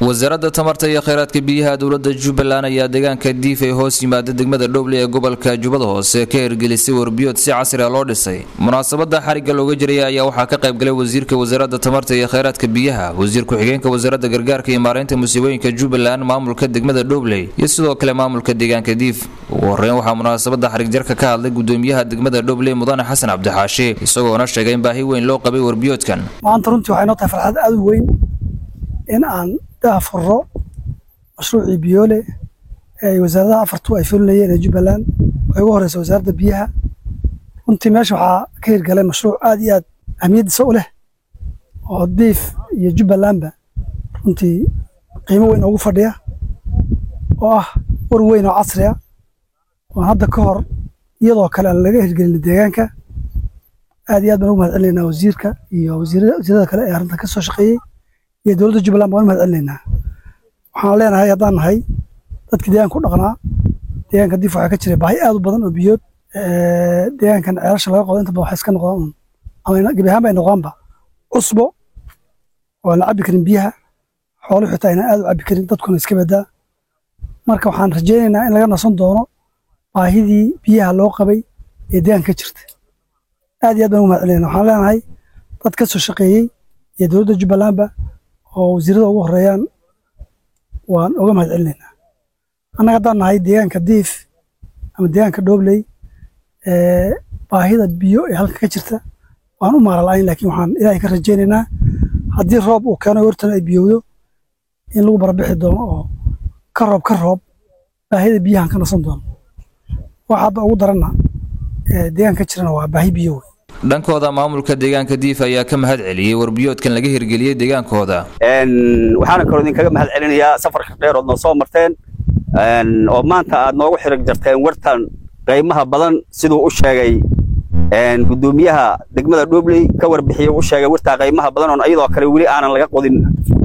wasaaradda tamarta iyo kheyraadka biyaha dowladda jubbaland ayaa deegaanka diif ay hoos yimaada degmada dhoble ee gobolka jubbada hoose ka hirgelisay warbiyood si casri a loo dhisay munaasabada xarigga looga jiraya ayaa waxaa ka qaybgalay wasiirka wasaaradda tamarta iyo kheyraadka biyaha wasiir ku-xigeenka wasaaradda gargaarka iyo maareynta musiibooyinka jubbaland maamulka degmada dhobley iyo sidoo kale maamulka deegaanka diif ugu horeyn waxaa munaasabada xarigjarka ka hadlay gudoomiyaha degmada dhobley mudane xasan cabdixaashi isagoona sheegay in baahi weyn loo qabay warbiyoodkan maanta runtii waxay noo tahay farxad aad u weyn in aan daafuro mashruucii biyoole ee ay wasaaradaha afartu ay fulinayeen ee jubbaland oo ugu horeysa wasaaradda biyaha runtii meesha waxaa ka hirgalay mashruuc aad iyo aad ahmiyaddiisa u leh oo diif iyo jubbalandba runtii qiimo weyn ugu fadhiya oo ah war weyn oo casri ah oo hadda ka hor iyadoo kale aan laga hirgelin deegaanka aad iyo aad baan ugu mahad celinaynaa wasiirka iyo wasiirada kale ee arrintan ka soo shaqeeyey iyo dowladda jubbaland baan u mahad celinaynaa waxaan leenahay haddaan nahay dadkii deegaanka ku dhaqnaa deegaanka diif waxaa ka jiray baahi aad u badan oo biyood deegaankan ceelasha laga qodo inta badan waxay iska noqdaan un ama gebi ahaanba ay noqdaanba cusbo oo aan la cabbi karin biyaha xooluhu xitaa aynan aad u cabbi karin dadkuna iska badaa marka waxaan rajaynaynaa in laga nasan doono baahidii biyaha loo qabay ee deegaanka ka jirta aad iyo aad baan ugu mahad celinayna waxaan leenahay dad ka soo shaqeeyey iyo dowladda jubbalandba oo wasiirada ugu horeeyaan waan uga mahad celinaynaa annaga haddaan nahay deegaanka diif ama deegaanka dhobley baahida biyo ee halka ka jirta waan u maara la'ayn laakiin waxaan ilaahay ka rajaynaynaa haddii roob uu keeno hortana ay biyowdo in lagu barabixi doono oo ka roob ka roob baahida biyahan ka nasan doono waxa hadda ugu daranna deegaanka ka jirana waa baahi biyo wey dhankooda maamulka deegaanka diif ayaa ka mahad celiyey warbiyoodkan laga hirgeliyey deegaankooda waxaana kaloo idinkaga mahad celinayaa safarka dheer ood noo soo marteen oo maanta aad noogu xirig jarteen wartan qiimaha badan siduu u sheegay gudoomiyaha degmada dhobley ka warbixiyey u sheegay wartaa qiimaha badan oon iyadoo kale weli aanan laga qodin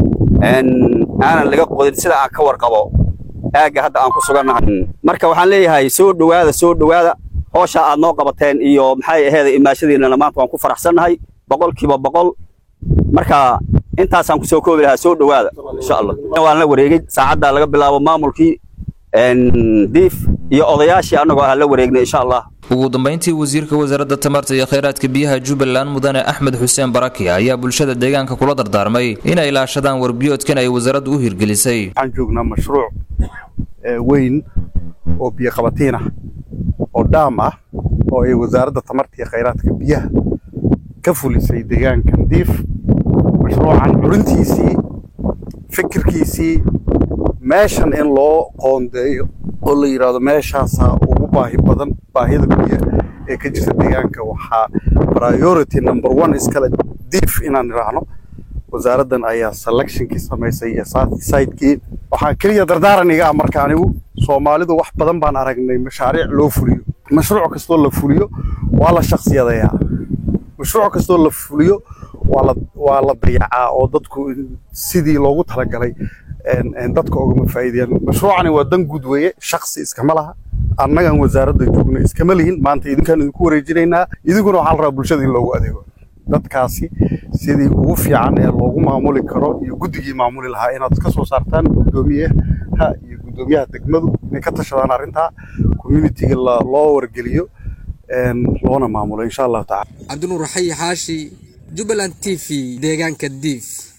aanan laga qodin sida aan ka warqabo aagga hadda aan ku sugannahay marka waxaan leeyahay soo dhowaada soo dhowaada hoosha aad noo qabateen iyo maxay aheeda imaashadiinana maanta waan ku faraxsannahay boqolkiiba boqol marka intaasaan kusoo koobi lahaa soo dhowaada insha allah waan la wareegay saacaddaa laga bilaabo maamulkii diif iyo odayaashii annagoo ah la wareegnay insha allah ugu dambeyntii wasiirka wasaaradda tamarta iyo kheyraadka biyaha jubbaland mudane axmed xuseen baraki ayaa bulshada deegaanka kula dardaarmay inay ilaashadaan warbiyoodkan ay wasaaraddu u hirgelisay waxaan joognaa mashruuc weyn oo biyo qabatiin ah oo dhaam ah oo ay wasaaradda tamarta iyo kheyraadka biyaha ka fulisay deegaankan diif mashruucan curintiisii fikirkiisii meeshan in loo qoondeeyo oo la yidhaahdo meeshaasaa ugu baahi badan baahida biyo ee ka jirta deegaanka waxaa priority number one iskale diif inaan idhaahno wasaaraddan ayaa selectionkii samaysay iyo sidekii waxaan keliya dardaaran iga ah marka anigu soomaalidu wax badan baan aragnay mashaariic loo fuliyo mashruuc kastoo la fuliyo waa la shaksiyadayaa mashruuc kastoo la fuliyo waa la dayacaa oo dadku sidii loogu talagalay dadka ogama faa'iidayaan mashruucani waa dan guud weeye shaksi iskama laha annagan wasaaradda joogna iskama lihin maanta idinkaan idinku wareejinaynaa idinkuna waxaa la rabaa bulshada in loogu adeego dadkaasi sidii ugu fiican ee loogu maamuli karo iyo guddigii maamuli lahaa inaad ka soo saartaan guddoomiyaha iyo guddoomiyaha degmadu inay ka tashadaan arrintaa communitiga loo wargeliyo loona maamulo insha allahu tacala cabdinuur xayi xaashi jubbaland t v deegaanka diif